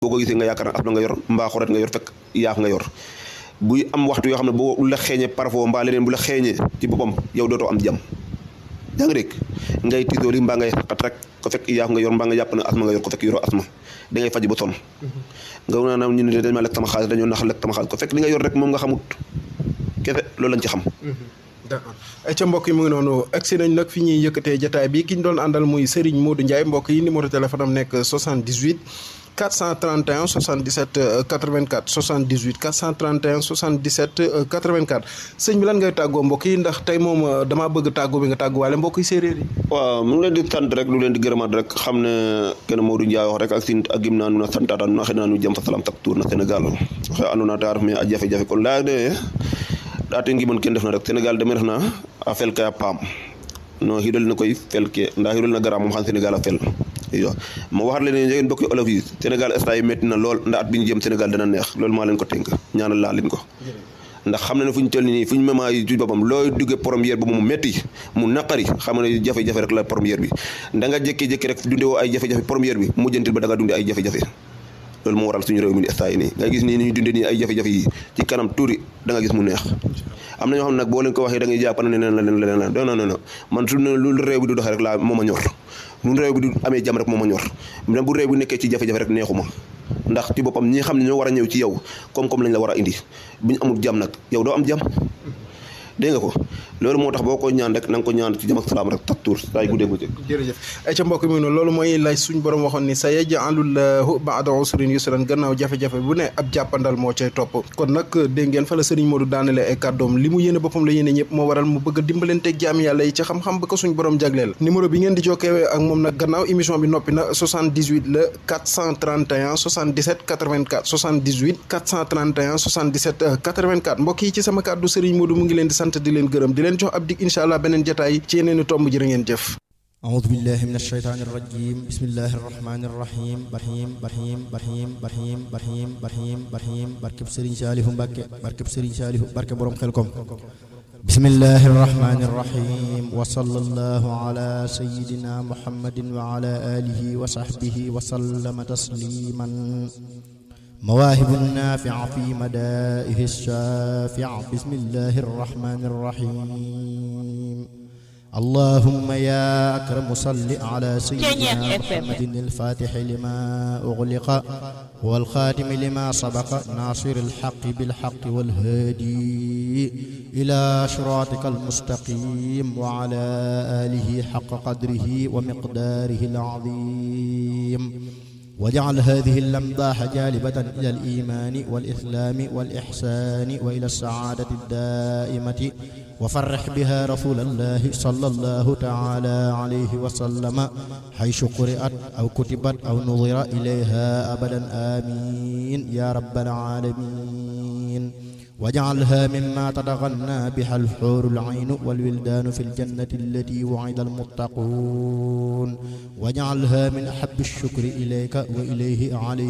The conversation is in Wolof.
boo ko gisee nga yaakaar ne asma nga yor mbaa xoret nga yor fekk yaaf nga yor buy am waxtu yoo xam ne boo la xeeñee parfois mbaa leneen bu la xeeñee ci boppam yow dootoo am jàmm yaa ngi dégg ngay tiitooli mbaa ngay xat rek ko fekk yaaf nga yor mbaa nga jàpp ne asma nga yor ko fekk yoroo asma da ngay faj ba sonn nga naan ñu ne dañ ma lekk sama xaalis dañoo nax lekk sama xaalis ko fekk li nga yor rek moom nga xamut kese loolu lañ ci xam d'accord ay ca mbokk yi mu ngi noonu agsi nañ nag fi ñuy yëkkatee jataay bi ki ñu doon àndal muy Serigne Modou Ndiaye mbokk yi numéro téléphone am nekk 78 431 77 84 78 431 77 84 sëñ bi lan ngay tàggoo mbokk yi ndax tey moom damaa bëgg tàggoo bi nga tàgguwaale mbokk yi séeréer yi waaw mu ngi leen di sant rek lu leen di gërëmaat rek xam ne kenn Modou Ndiaye wax rek ak sin ak gim naa nu na santaata nu na xëy naa nu jëm fa salam tak tour na Sénégal xe andona ta ref me a jafe-jafe kon laya de ɗaate ngimon ken ndef na rek Sénégal deme ref na a fel ke a paam no xidol na koy fel ke nda xidol na gara moom xam Sénégal a fel iyo ma waxat leen njegeen mbokki olof yi Sénégal instant yi métti na lool nda at bi ñu jëm Sénégal dana neex loolu maa leen ko tënk ñaanal laa leen ko ndax xam na ne fu ñu toll nii fu ñu mema yi ci boppam looy duggee première bi mu métti mu naqari xam ne jafe-jafe rek la première bi da nga jékki-jékki rek dunde woo ay jafe-jafe première bi mujjantil ba da nga dunde ay jafe-jafe loolu moo waral suñu réew mi instant yi nii nga gis nii ni ñu dunde nii ay jafe-jafe yi ci kanam tuuri da nga gis mu neex am na ñoo xam ne nag boo leen ko waxee da ngay jàpp ne leneen la leneen la non non non man su lu réew bi du doxee rek laa moo ma ñor lu réew bi du amee jàmm rek moo ma ñor même bu réew bi nekkee ci jafe-jafe rek neexuma ndax ci boppam ñi xam ne ñoo war a ñëw ci yow koom-koom lañ la war a indi bu ñu amul jàmm nag yow doo am jàmm dégg nga ko loolu moo tax boo ko ñaan rek na nga ko ñaan ci jàmm ak salaam rek tak tuur saay guddee bëccëg jërëjëf ay ca mbokk mi noonu loolu mooy lay suñ borom waxoon ni sa yaj'alullahu ba'da usrin yusran gannaaw jafe-jafe bu ne ab jàppandal moo cay topp kon nag dégg ngeen fa la sëriñ Modou daanale ay kàddoom li mu yéene boppam la yéene ñëpp moo waral mu bëgg a dimbalanteeg jaam yàlla yi ci xam-xam ba ko suñ borom jagleel numéro bi ngeen di jokkee ak moom nag gannaaw émission bi noppi na 78 la 431 77 84 78 431 77 84 mbokk yi ci sama kàddu sëriñ Modou mu ngi leen di sant di leen gërëm di leen jox ab dig incha allah beneen jotaay ci yeneen i tomb jërë ngeen jëf أعوذ بالله من الشيطان الرجيم بسم الله الرحمن الرحيم برحيم برحيم برحيم برحيم برحيم برحيم برحيم بركب سرين شاليه مبكى بركب سرين شاليه بركب بروم خلكم بسم الله الرحمن الرحيم وصلى الله على سيدنا محمد وعلى آله وصحبه وسلم تسليما مواهب النافع في مدائه الشافع بسم الله الرحمن الرحيم اللهم يا أكرم صل على سيدنا محمد الفاتح لما أغلق والخاتم لما سبق ناصر الحق بالحق والهادي إلى صراطك المستقيم وعلى آله حق قدره ومقداره العظيم واجعل هذه اللمضاح جالبة إلى الإيمان والإسلام والإحسان وإلى السعادة الدائمة وفرح بها رسول الله صلى الله تعالى عليه وسلم حيث قرأت أو كتبت أو نظر إليها أبدا آمين يا رب العالمين واجعلها مما تتغنى بها الحور العين والولدان في الجنة التي وعد المتقون واجعلها من أحب الشكر إليك وإليه عليه